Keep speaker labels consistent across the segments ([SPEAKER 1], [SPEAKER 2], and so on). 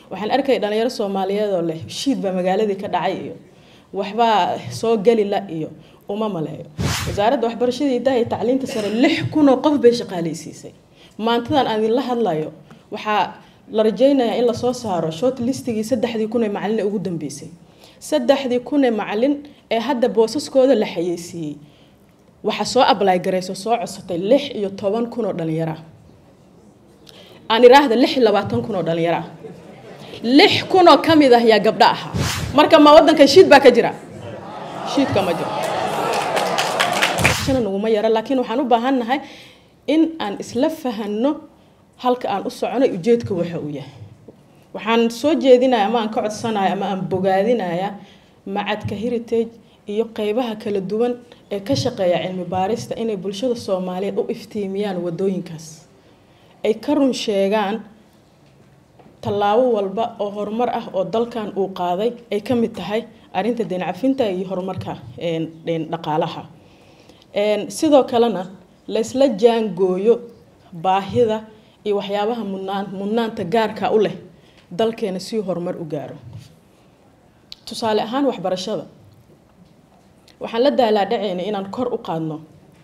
[SPEAKER 1] waxaan arkay dhalinyaro soomaaliyeed oo leh shiid baa magaaladii ka dhacay iyo waxbaa soo geli la iyo uma maleeyo wasaaradda waxbarashada hidaha iyo tacliinta sare lix kunoo qof bay shaqaaleysiisay maantadan aan idinla hadlayo waxaa la rajeynayaa in lasoo saaro short listigii saddexdii kun ee macalin ee ugu dambeysay saddexdii kun ee macalin ee hadda boosaskooda la xayeysiiyey waxaa soo ablay garayso soo codsatay lix iyo toban kun oo dhalinyara aan iraahda lix iyo labaatan kun oo dhalinyara lix kun oo ka mid ah yaa gabdho ahaa marka ma waddankan shiid baa ka jira shiidka ma jiro naguma yara laakiin waxaan u baahannahay in aan isla fahanno halka aan u soconay ujeedka waxa uu yahay waxaan soo jeedinaya ama aan ka codsanaya ama aan bogaadinaya macadka heritage iyo qeybaha kala duwan ee ka shaqeeya cilmi baarista inay bulshada soomaaliyeed u iftiimiyaan wadooyinkaas ay ka run sheegaan tallaabo walba oo horumar ah oo dalkan uu qaaday ay ka mid tahay arrinta deencafinta iyo horumarka dhaqaalaha sidoo kalena laysla jaangooyo baahida iyo waxyaabaha mudnaan mudnaanta gaarka u leh dalkeena si horumar u gaaro tusaale ahaan waxbarashada waxaan la daalaadhacaynay inaan kor u qaadno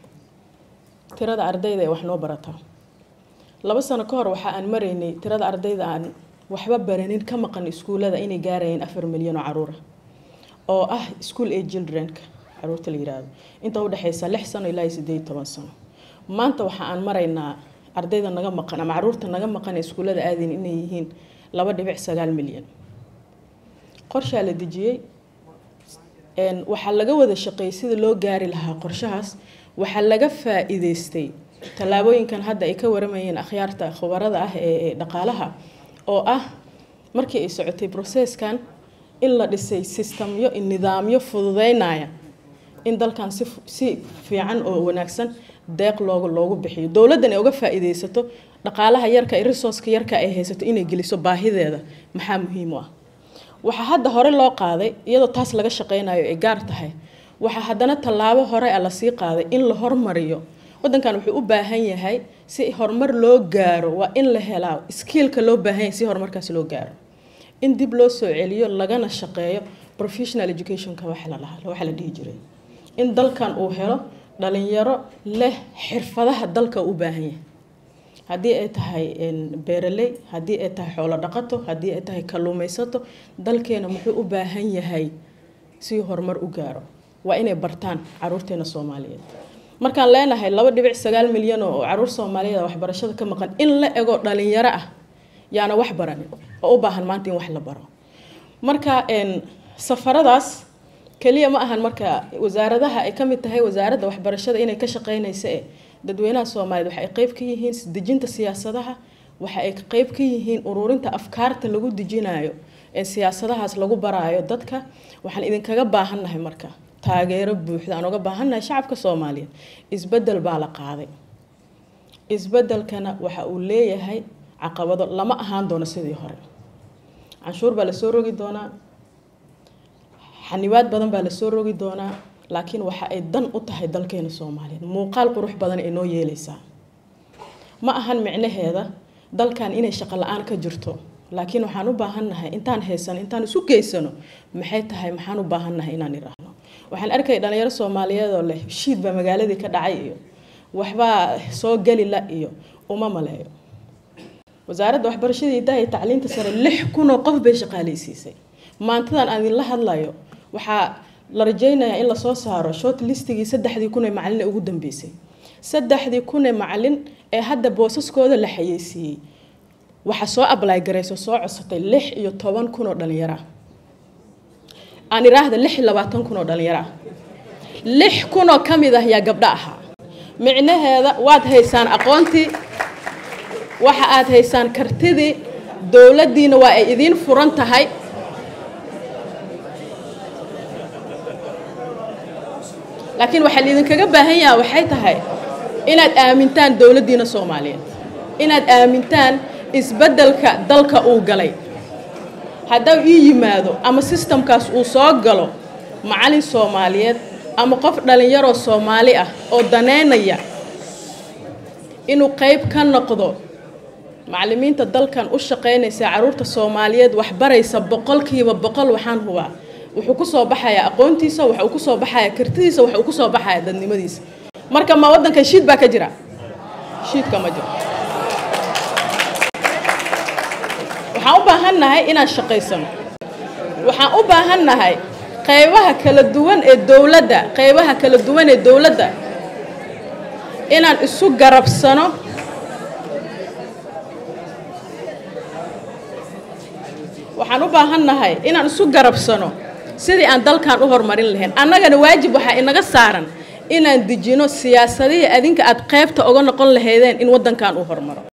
[SPEAKER 1] tirada ardayda ee wax noo barata laba sano ka hor waxa aan maraynay tirada ardayda aan waxba baranin ka maqan iskuullada inay gaarayeen afar milyan oo caruura oo ah school age childrenka caruurta la yiraahdo inta udhexeysa lix sano ilaa iyo sideed toban sano maanta waxa aan maraynaa ardayda naga maqan ama caruurta naga maqan ee iskuullada aadayn inay yihiin laba dhibic sagaal milyan qorshaa la dejiyey waxaa laga wada shaqeeyay sida loo gaari lahaa qorshahaas waxaa laga faa-iideystay tallaabooyinkan hadda ay ka waramayeen akhyaarta khubarada ah ee dhaqaalaha oo ah markii ay socotay processkan in la dhisay sistamyo nidaamyo fududeynaya in dalkan si si fiican oo wanaagsan deeq loogu loogu bixiyo dowladdan ay uga faa-iideysato dhaqaalaha yarka iyo resourceka yarka ay haysato inay geliso baahideeda maxaa muhiim u ah waxaa hadda hore loo qaaday iyadoo taas laga shaqeynayo ay gaar tahay waxaa haddana tallaabo hore a lasii qaaday in la hormariyo waddankan wuxuu u baahan yahay si horumar loo gaaro waa in la helaa skiilka loo baahan yahay si horumarkaas loo gaaro in dib loo soo celiyo lagana shaqeeyo professional educationka waxa la dhahaa waxa la dhihi jiray in dalkan uu helo dhalinyaro leh xirfadaha dalka u baahan yahay haddii ay tahay beeraley haddii ay tahay xoolo dhaqato haddii ay tahay kalluumaysato dalkeena muxuu u baahan yahay si horumar u gaaro waa inay bartaan caruurteena soomaaliyeed markaan leenahay laba dhibic sagaal milyan oo caruur soomaaliyeed waxbarashada ka maqan in la ego dhalinyaro ah yaana wax baranin oo u baahan maanta in wax la baro marka safaradaas keliya ma ahan marka wasaaradaha ay ka mid tahay wasaaradda waxbarashada inay ka shaqeynaysa e dadweynaha soomaaliyeed waxa ay qeyb ka yihiin dejinta siyaasadaha waxa ay qeyb ka yihiin ururinta afkaarta lagu dejinayo ee siyaasadahaas lagu baraayo dadka waxaan idinkaga baahannahay marka taageero buuxda aan uga baahannahay shacabka soomaaliyeed isbedel baa la qaaday isbedelkana waxa uu leeyahay caqabado lama ahaan doono sidii hore canshuur baa lasoo rogi doonaa xanibaad badan baa lasoo rogi doonaa laakiin waxa ay dan u tahay dalkeena soomaaliyeed muuqaal qurux badan ay noo yeeleysaa ma ahan micnaheeda dalkan inay shaqo la-aan ka jirto laakiin waxaan u baahannahay intaan haysano intaan isu geysano maxay tahay maxaan u baahannahay inaan iraahno waxaan arkay dhalinyaro soomaaliyeed oo leh shiid baa magaaladii ka dhacay iyo waxbaa soo geli la iyo uma maleeyo wasaaradda waxbarashada hidaha iyo tacliinta sare lix kunoo qof bay shaqaaleysiisay maantadan aan idinla hadlayo waxaa la rajeynayaa in lasoo saaro short listigii saddexdii kun ee macalin ee ugu dambeysay saddexdii kun ee macalin ee hadda boosaskooda la xayeysiiyey waxaa soo ablay garayso soo codsatay lix iyo toban kun oo dhalinyara aan iraahda lix iyo labaatan kun oo dhalinyara lix kun oo ka mid ah yaa gabdho ahaa micnaheeda waad haysaan aqoontii waxa aad haysaan kartidii dowladdiina waa ay idiin furan tahay laakiin waxaa laidinkaga baahan yaha waxay tahay inaad aamintaan dowladdiina soomaaliyeed inaad aamintaan isbeddelka dalka uu galay haddau ii yimaado ama sistamkaas uu soo galo macalin soomaaliyeed ama qof dhallinyaroo soomaali ah oo daneynaya inuu qeyb ka noqdo macallimiinta dalkan u shaqaynaysa caruurta soomaaliyeed waxbaraysa boqolkiiba boqol waxaan hubaa wuxuu kusoo baxayaa aqoontiisa waxa uu kusoo baxayaa kartidiisa waxa uu kusoo baxayaa dadnimadiisa marka ma waddankan shiid baa ka jira shiidka ma jiro waxaan u baahannahay inaan shaqaysano waxaan u baahannahay qaybaha kala duwan ee dowladda qaybaha kala duwan ee dowladda inaan isu garabsano waxaan u baahannahay inaan isu garabsano sidii aan dalkan u horumarin lahayn annagana waajib waxaa inaga saaran inaan dejino siyaasadihii adinka aad qaybta oga noqon lahaydeen in waddankan uu horumaro